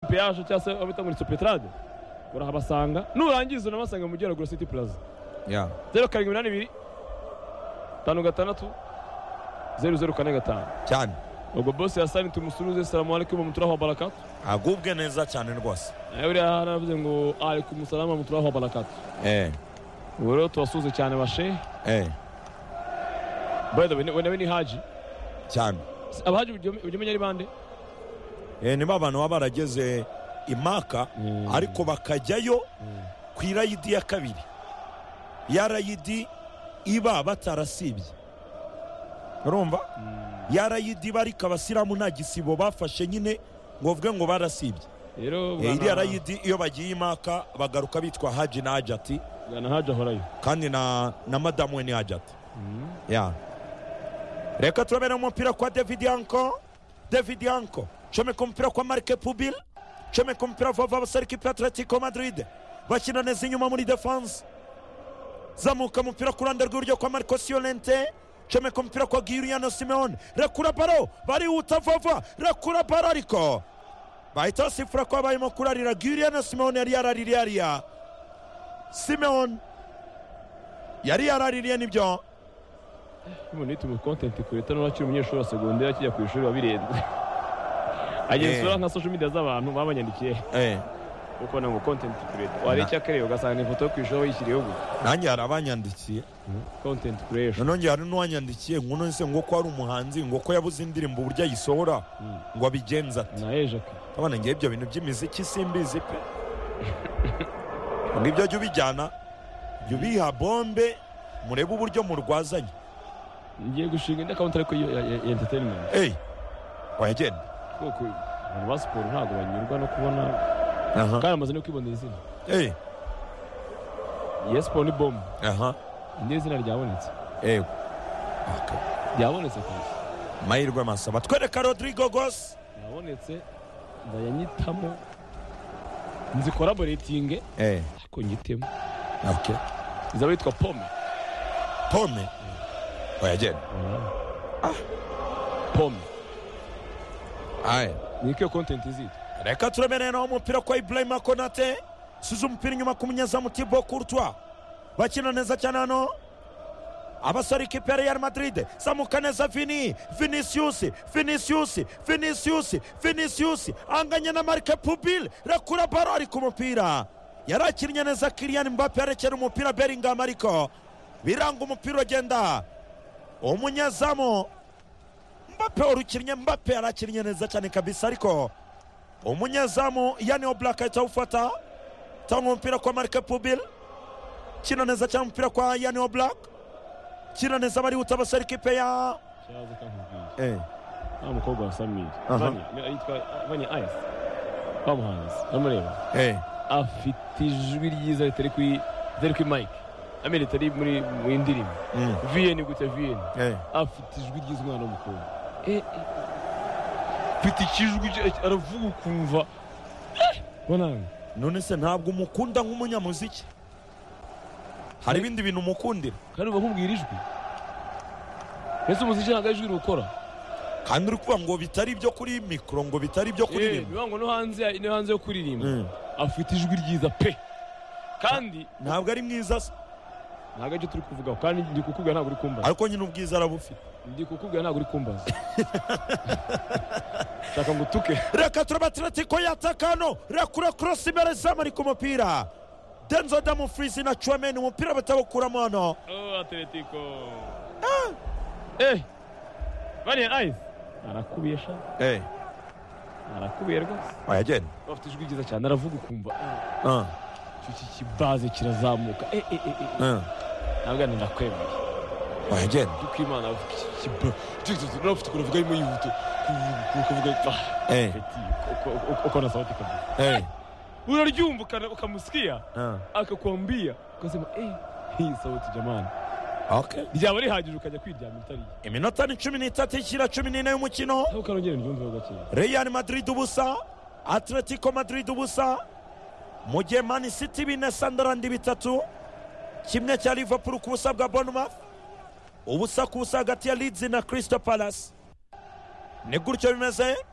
voyage cyangwa se waba muri supetarade urahabasanga nurangiza unabasanga mu Geragura City Plaza ya zeru karindwi umunani ibiri tanu gatandatu zeru zeru kane gatanu cyane ubwo bose yasani tumusuruze salamu alaikum muturaho barakatu agubwe neza cyane rwose nawe buriya haravuze ngo alaikum salamu muturaho barakatu eh ubu rero tubasuhuze cyane bashe eh by the way we- we nawe ni haji cyane Si- abahaji ujya ujya umenya ari bande eh niba abantu baba barageze imaka Mm. ariko bakajyayo ku irayidi ya kabiri ya rayidi iba batarasibye urumva ya rayidi iba ariko abasilamu nta gisibo bafashe nyine ngo bavuge ngo barasibye rero Eh, bwana- iriya rayidi iyo bagiye imaka bagaruka bitwa haji na hajati bwana haji ahorayo kandi na, na madamu we ni hajati ya reka turabera umupira kwa david yanko david yanko comeka umupira kwa marke pubil comeka umupira vuba vuba basarika ipe atletico madrid bakina neza inyuma muri defense zamuka umupira ku ruhande rw'iburyo kwa marco siolente comeka umupira kwa giriano simeone rekura baro barihuta vuba vuba rekura baro ariko bahita basifura ko habayemo kurarira giriano simeone yari yaraririye hariya simeone yari yaraririye nibyo umuntu yituma kontenti kure tano akiri umunyeshuri wa segonderi akijya ku ishuri wabirenze agenzura nka social media z'abantu babanyandikiye eh. kuko nango kontenti kureta wareba icyakareba ugasanga ifoto yo ku ishuri wayishyiriyeho gusa nanjye hari abanyandikiye kontenti kuresha noneho njye hari n'uwanyandikiye ngo nonese ngo ko ari umuhanzi ngo ko yabuze indirimbo uburyo ayisohora ngo abigenza ati na ejaka abana ngewe ibyo bintu by'imiziki simbizi pe ngo ibyo jya ubijyana jya ubiha bombe murebe uburyo murwazanye ngiye gushinga indi akawunti ariko yo- ya ya- ya entertainment eyi wayagenda kuko abantu ba siporo ntabwo banyurwa no kubona aha kandi amaze no kwibonera izina eyi yes siporo ni bombe aha indi izina ryabonetse eyi Okay. ryabonetse kandi amahirwe masaba twereka rodrigo gose ryabonetse ndayanyitamo nzikoraboretinge eyi ariko nyitemo okay izaba yitwa pome pome wayagenda pome ayi ni ike kontenti zitwa reka turemereye naho umupira kwa ibrahima konate size umupira inyuma ku munyezamu tibo kurutwa bakina neza cyane hano abasore ikipe ya real madrid zamuka neza vini vinicius vinicius vinicius vinicius anganya na marike pubil rekura baro ari ku mupira yari akinnye neza kiriyan mbappe arekera umupira beringam ariko biranga umupira ugenda umunyezamu mbappe warukinnye mbappe yari akinnye neza cyane kabisa ariko umunyezamu yani oblak ahita awufata tanga umupira kwa marike pubil kina neza cyane umupira kwa yani oblak kina neza barihuta basara ikipe ya cyaza kankubwiye eh. wa mukobwa wa samiri Aha. Vanya, yitwa vanya ayesi wa muhanzi namureba Eh. afite ijwi ryiza ritari kuri ritari kuri mike amene ritari muri mu indirimbo Mm. viyeni gutya viyeni Eh. afite ijwi ryiza umwana w'umukobwa Eh, eh. afite ikijwi cye- aravuga ukumva Eh, bananga none se ntabwo umukunda nk'umunyamuziki hari ibindi bintu umukundira kandi uba nkubwira ijwi mbese umuziki ntabwo ari ijwi riwukora kandi uri kuvuga ngo bitari ibyo kuri mikoro ngo bitari ibyo Eh, kuririmba bivuga ngo no hanze ya- no hanze yo kuririmba Mm. afite ijwi ryiza pe kandi ntabwo ari mwiza se ntabwo aricyo turi kuvugaho kandi ndi kukubwira ntabwo uri kumbaza ariko nyine ubwiza arabufite ndi kukubwira ntabwo uri kumbaza shaka ngo utuke reka turaba atletico yatakano rekura korosi imbere zamu ari ku mupira denzo damu furizi na cuwameni umupira batawukuramo hano atletico eh bariya ayisi arakubiye sha Eh. arakubiye rwose wayagenda bafite ijwi ryiza cyane aravuga ukumva ah, Ah, icyo iki kibaze kirazamuka eh eh eh eh, eh ah. ntabwo ari ndakwemeye wayagenda duk imana avuga iki kibaze urafite ukuntu avuga arimo yihuta kuvuga ah Eh, peti uko- uko- uko na sauti kabisa eh, unaryumva ukana- ukamusikia ah. akakwambia ukasema eh hii sauti jamani Okay. ryaba rihagije ukajya kwiryamira utariye iminota ni cumi n'itatu ikira cumi n'ine y'umukino aho ukarongera uryumve gakeya real madrid ubusa atletico madrid ubusa mu gihe mani city bine sandarandi bitatu kimwe cya liverpool ku busa bwa bournemouth ubusa ku busa hagati ya leeds na crystal palace ni gutyo bimeze